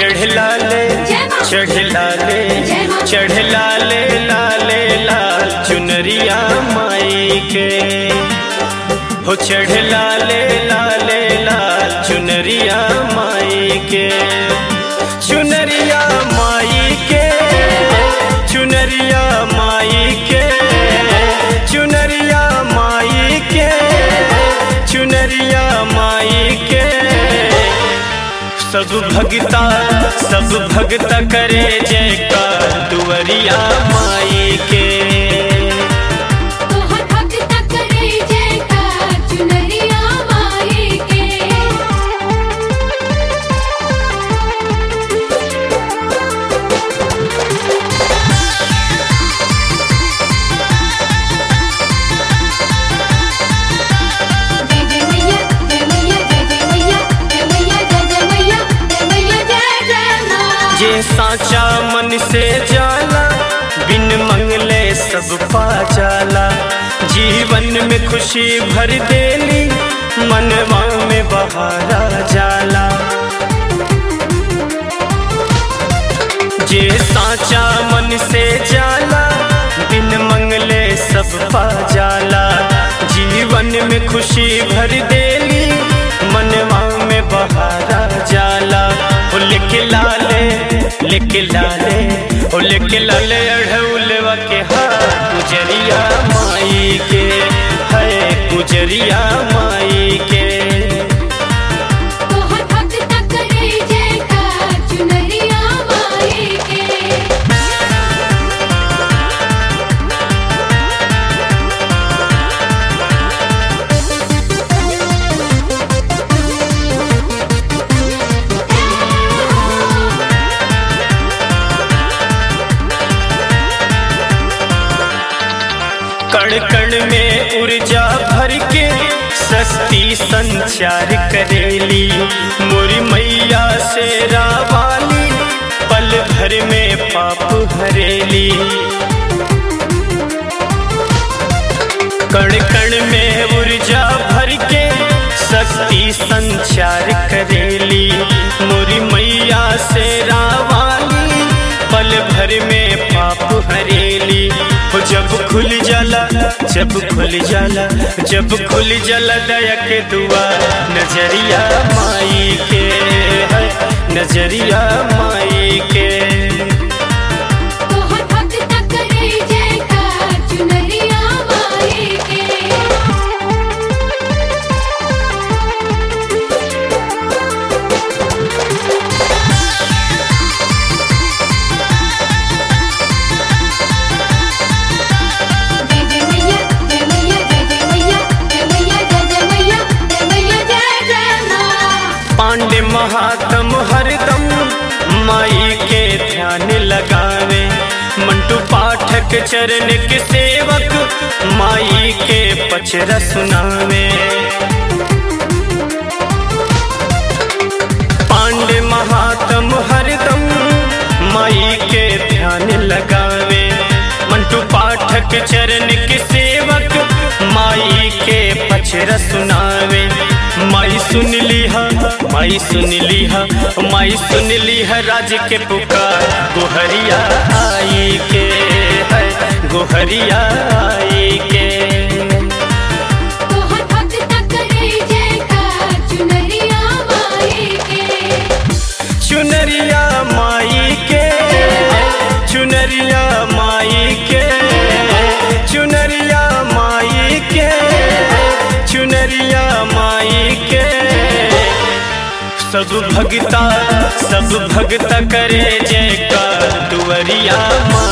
चढ़ला ले चढ़ला ले चढ़ला ले लाले लाल चुनरिया माई के हो चढ़ला ले लाले लाल चुनरिया माई के चुनरिया माई के चुनरिया माई के चुनरिया माई के चुनरिया माई के सब भगता सब भगता करे जयकार दुवरिया माई के तोहर भक्त करे जयकार चुनरिया माई के जय जय मैया जय मैया जय जय मैया जय मैया जय जय मैया जय मैया जय जय माँ जे साचा मन से जाला बिन मंगले सब पा जाला जीवन में खुशी भर देली मनवा में बहारा जाला जे साचा मन से जाला बिन मंगले सब पा जाला जीवन में खुशी भर देली मनवा में बहारा जाला ओ लिख लाले लिख लाले ओ लिख लाले अढ़ौलवा के हाथ गुजरिया माई के है गुजरिया माई के तोहर भक्त करे जयकार चुनरिया माई के कण कण में ऊर्जा भर के शक्ति संचार करेली मोरी मैया से रावाली पल भर में पाप हरेली कण कण में ऊर्जा भर के शक्ति संचार करेली मोरी मैया से रावाली पल भर में पाप हरेली हो जब खुल जाला जब खुल जाला जब खुल जाला दया के दुआ नजरिया माई के है नजरिया माई के तोहर भक्त करे जयकार चुनरिया माई के जय जय मैया जय मैया जय जय मैया जय मैया जय जय मैया जय मैया जय जय माँ पांडे महात्म हरदम माई के ध्यान लगावे मंटू पाठक चरण के सेवक माई के पचरा सुनावे पांडे महात्म हरदम माई के ध्यान लगावे मंटू पाठक चरण के सेवक माई के पचरा सुनावे माई सुन लिहा माई सुन लिहा माई सुन लिहा राज के पुकार गोहरिया आई के है गोहरिया आई के तोहर भक्त करे जयकार चुनरिया माई के चुनरिया माई के चुनरिया माई के चुनरिया माई के चुनरिया माई के सब भगता सब भगता करे जयकार दुवरिया माई